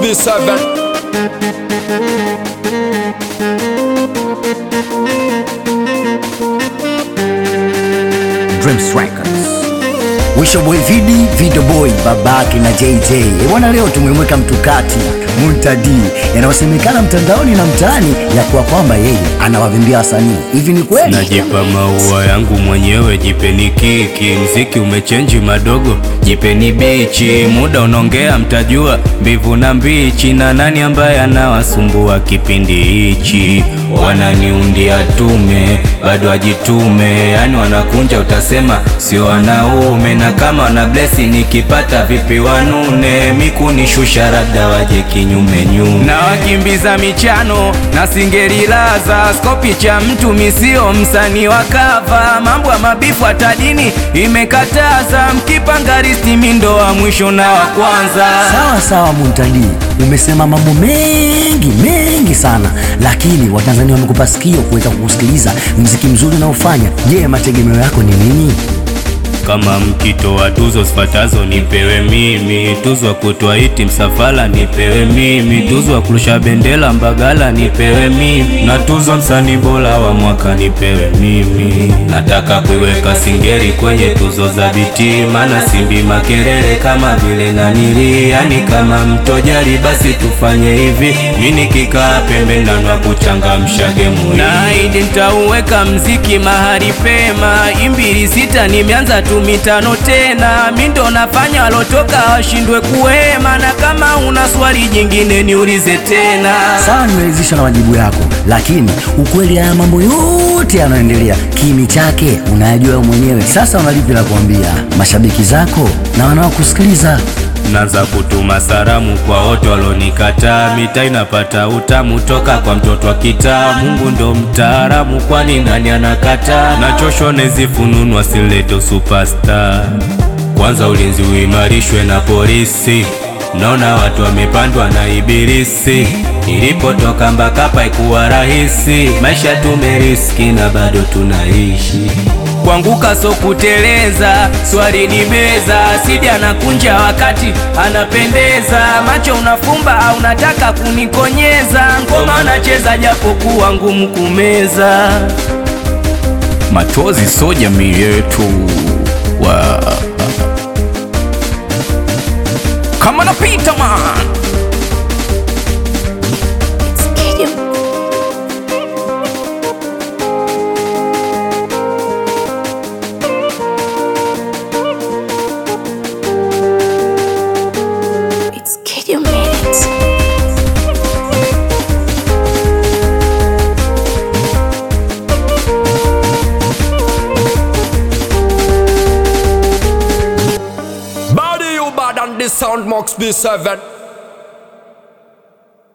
B7 Dreams Records. Wisho Boy Vidi, Video Boy, babake na JJ. Eh, Bwana leo tumemweka mtukati Muntadi yanayosemekana mtandaoni na mtaani ya kuwa kwamba yeye anawavimbia wasanii. Hivi ni kweli? Najipa maua yangu mwenyewe, jipeni kiki. Mziki umechenji madogo, jipeni bichi. Muda unaongea, mtajua mbivu na mbichi, na nani ambaye anawasumbua kipindi hichi. Wananiundia tume, bado ajitume, yani wanakunja, utasema sio wanaume. Na kama wana blesi, nikipata vipi wanune, mikunishusha labda waje kinyume nyume, na wakimbiza michano na singerilaza skopi cha mtu misio msanii wa kava, mambo ya mabifu hata dini imekataza, mkipanga risti mindo wa mwisho na wa kwanza. Sawa sawa, Muntadi, umesema mambo mengi mengi sana, lakini Watanzania wamekupa sikio kuweza kukusikiliza mziki mzuri unaofanya. Je, mategemeo yako ni nini? Kama mkitoa tuzo zifatazo nipewe mimi, tuzo ya kutoa hiti msafala nipewe mimi, tuzo ya kurusha bendera Mbagala nipewe mimi, na tuzo msanii bora wa mwaka nipewe mimi. Nataka kuiweka Singeli kwenye tuzo za biti, maana simbi makelele kama vile nanili, yani kama mtojali, basi tufanye hivi, mimi nikikaa pembeni na kuchangamsha gemu, naahidi nitauweka mziki mahali pema, imbili sita nimeanza tu mitano tena, mi ndo nafanya walotoka washindwe kuhema, na kama una swali jingine niulize tena. Sawa, nimeridhishwa na majibu yako, lakini ukweli haya mambo yote yanayoendelea kimi chake unayajua wewe mwenyewe. Sasa unalipi la kuambia mashabiki zako na wanaokusikiliza? Naanza kutuma salamu kwa wote walonikataa, mitaa inapata utamu toka kwa mtoto wa kitaa. Mungu ndo mtaalamu, kwani nani anakataa? Nachoshwa nezifununu asileto superstar. Kwanza ulinzi uimarishwe na polisi, naona watu wamepandwa na ibilisi. Nilipotoka Mbakapa ikuwa rahisi, maisha tumeriski na bado tunaishi Kuanguka so kuteleza, swali ni meza. Sidi anakunja wakati anapendeza, macho unafumba au unataka kunikonyeza. Ngoma unacheza japo kuwa ngumu kumeza. Machozi so jamii yetu wa kama napita man It's Kid You Minutes. Body you bad and the sound Max B7